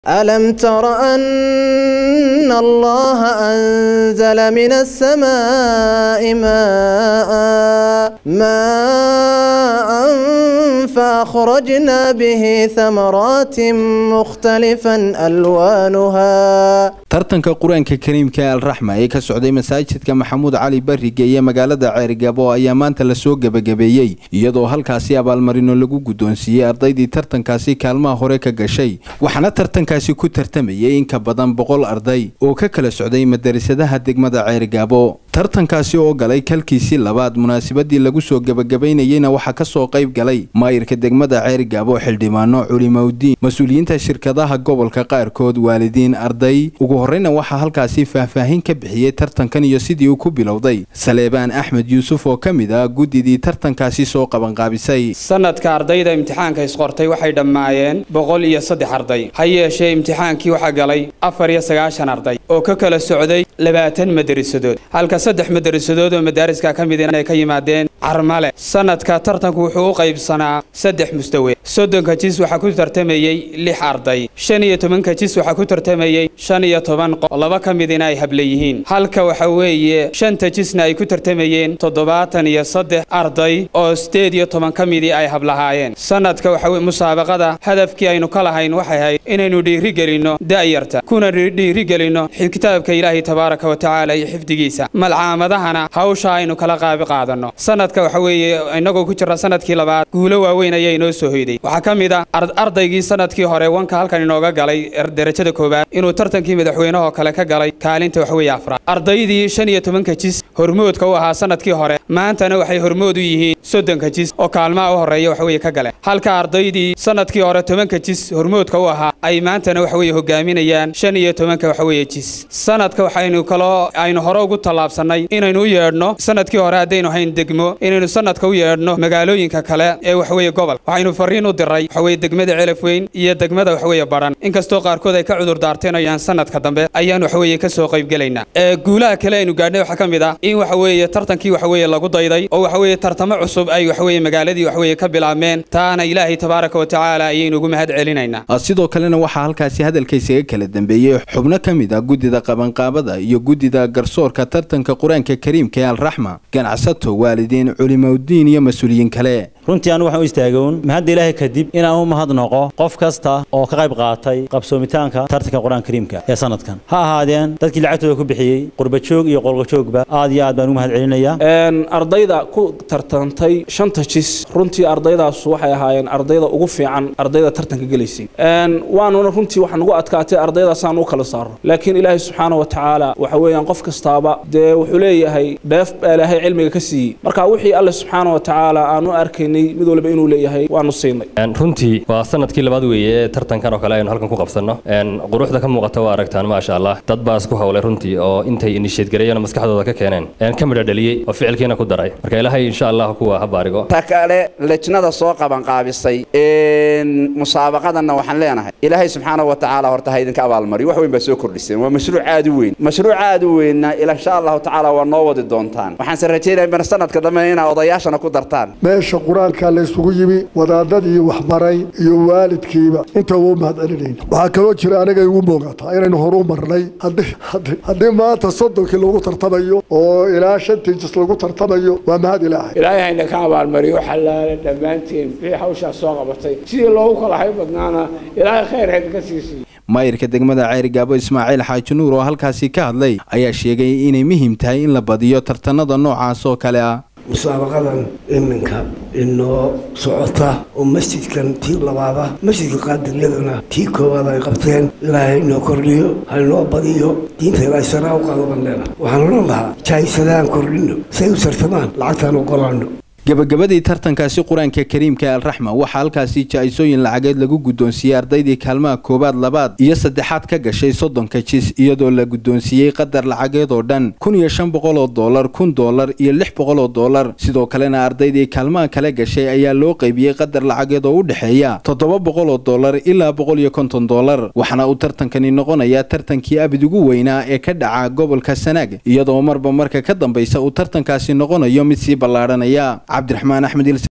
ألم تر أن الله أنزل من السماء ماء ماء فأخرجنا به ثمرات مختلفا ألوانها tartanka qur-aanka kariimka ee alraxma ee ka socday masaajidka maxamuud cali barriga iyo magaalada ceerigabo ayaa maanta lasoo gebagabeeyey iyadoo halkaasi abaalmarino lagu guddoonsiiyey ardaydii tartankaasi kaalmaha hore ka gashay waxaana tartankaasi ku tartamayay in ka badan boqol arday oo ka kala socday madarasadaha degmada ceerigaabo tartankaasi oo galay kalkiisii labaad munaasabadii lagu soo gebagabaynayeyna waxaa kasoo qayb galay maayirka degmada ceerigaabo xildhibaano culimowdiin mas-uuliyiinta shirkadaha gobolka qaarkood waalidiin arday ugu horreyna waxaa halkaasi faahfaahin ka bixiyey tartankan iyo sidii uu ku bilowday saleebaan axmed yuusuf oo ka mid ah guddidii tartankaasi soo qabanqaabisay sanadka ardayda imtixaanka isqortay waxay dhammaayeen boqol iyo saddex arday ha yeeshee imtixaankii waxaa galay afar iyo sagaashan arday oo ka kala socday labaatan madarisadood halka saddex madarisadood oo madaariska ka mid inay ka yimaadeen carmale sanadka tartanku wuxuu u qaybsanaa saddex mustawe soddonka jis waxaa ku tartamayey lix arday shan iyo tobanka jis waxaa ku tartamayey shan iyo toban qof laba ka midina ay hable yihiin halka waxa weeye shanta jisna ay ku tartamayeen toddobaatan iyo saddex arday oo sideed iyo toban ka midii ay hablahaayeen sanadka waxa weye musaabaqada hadafkii aynu ka lahayn waxay ahayd inaynu dhiirigelinno da'yarta kuna dhiirigelinno kitaabka ilaahay tabaaraka wa tacaala iyo xifdigiisa malcaamadahana hawsha aynu kala qaabi qaadanno sanadka waxa weeye innagoo ku jira sanadkii labaad guulo waaweyn ayaa inoo soo hoyday waxaa ka mid a ardaygii sanadkii hore wanka halkan inooga galay derajada koowaad inuu tartankii madaxweynehoo kale ka galay kaalinta waxweeye afraad ardaydii shan iyo tobanka jis hormoodka u ahaa sanadkii hore maantana waxay hormood u yihiin soddonka jis oo kaalmaha u horreeya waxweeye ka galeen halka ardaydii sanadkii hore tobanka jis hormoodka u ahaa ay maantana waxweeye hogaaminayaan shan iyo tobanka waxweeye jis sanadka waxaynu kaloo aynu hore ugu tallaabsannay inaynu u yeedhno sanadkii hore haddaynu hayn degmo inaynu sanadka u yeedhno magaalooyinka kale ee waxweeye gobol waxaynu farriin u diray waxweeye degmada celafweyn iyo degmada waxweeye badhan inkastoo qaarkood ay ka cudur daarteenayaan sanadka dambe ayaan waxweeye ka soo qaybgelaynaa ee guulaha kale aynu gaadhnay waxaa ka mid ah in waxaweeye tartankii waxweeye lagu dayday oo waxweeye tartamo cusub ay waxweeye magaaladii waxweeye ka bilaabmeen taana ilaahay tabaaraka wa tacaala ayaynu ugu mahad celinaynaa sidoo kalena waxaa halkaasi hadalkaysaga kala dambeeyey xubno ka mid ah guddida qabanqaabada iyo guddida garsoorka tartanka qur-aanka kariimka ee alraxma ganacsato waalidiin culimowdiin iyo mas-uuliyiin kale runtii anu waxaan u istaagown mahadda ilaahay kadib inaan u mahadnaqo qof kasta oo ka qayb qaatay qabsoomitaanka tartanka qur-aanka kariimka ee sanadkan ha ahaadeen dadkii lacagtooda ku bixiyey qurbajoog iyo qolqajoogba aad iyo aad baan ugu mahad celinaya ardayda ku tartantay shanta jis runtii ardaydaas waxay ahaayeen ardayda ugu fiican ardayda tartanka gelaysay waanuna runtii waxaa nagu adkaatay ardaydaasaan u kala saaro laakiin ilaahay subxaana wa tacaala waxa weeyaan qof kastaaba dee wuxuu leeyahay dheef baa ilaahay cilmiga ka siiyey marka wixii alle subxaana wa tacaala aan u arkaynay mid walba inuu leeyahay waanu siinay runtii waa sanadkii labaad weeye ee tartankan oo kale aynu halkan ku qabsanno quruxda ka muuqata waa aragtaan maasha allah dad baa isku howlay runtii oo intay inisheedgareeyeen oo maskaxdooda ka keeneen ka midha dhaliyey oo ficilkiina ku daray marka ilaahay insha allah kuwa ha baarigo ta kale lejnada soo qabanqaabisay musaabaqadanna waxaan leenahay ilaahay subxaana wa tacaala horta ha idinka abaalmariyo wax weyn baa soo kordhiseen waa mashruuc aad u weyn mashruuc aad u weynna insha allahu tacaala waa noo wadi doontaan waxaanse rajaynaya sanadka dambe inaa odayaashana ku dartaan meesha qur-aanka la isugu yimi wadaadadii waxbaray iyo waalidkiiba inta uu mahad celinayna waxaa kaloo jira aniga igu muuqataa inaynu horu marnay haddii maanta soddonkii lagu tartamayo oo ilaa shantii jis lagu tartamayo waa mahad ilaahay ilaahay hayna ka abaalmariyo xalaale dhammaanteen wixii hawshaas soo qabatay sidii loogu kala hay badnaana ilaahay khayr haydinka siisiiyo maayirka degmada ceerigaabo ismaaciil xaaji nuur oo halkaasi ka hadlay ayaa sheegay inay muhiim tahay in la badiyo tartanada noocaas oo kale ah musaabaqadan iminka inoo socota oo masjidkan tii labaada masjidka qaadiriyadana tii koowaad ay qabteen ilaahay inoo kordhiyo hainoo badiyo diinta ilaahay saraa u qaado banneena waxaan odhan lahaa jaahisadaan kordhino say u sartamaan lacagtaan ogolaano gabagabadii tartankaasi qur-aanka kariimka ee alraxma waxaa halkaasi jaa-isooyin lacageed lagu guddoonsiiyey ardaydii kaalmaha koowaad labaad iyo saddexaad ka gashay soddonka jis iyadoo la guddoonsiiyey qadar lacageed oo dhan kun iyo shan boqol oo dollar kun dollar iyo lix boqol oo dollar sidoo kalena ardaydii kaalmaha kale gashay ayaa loo qaybiyey qadar lacageed oo u dhexeeya toddoba boqol oo dollar ilaa boqol iyo konton dollar waxaana uu tartankani noqonayaa tartankii abid ugu weynaa ee ka dhaca gobolka sanaag iyadoo marba marka ka dambaysa uu tartankaasi noqonayo mid sii ballaadhanaya cabdiraxmaan axmed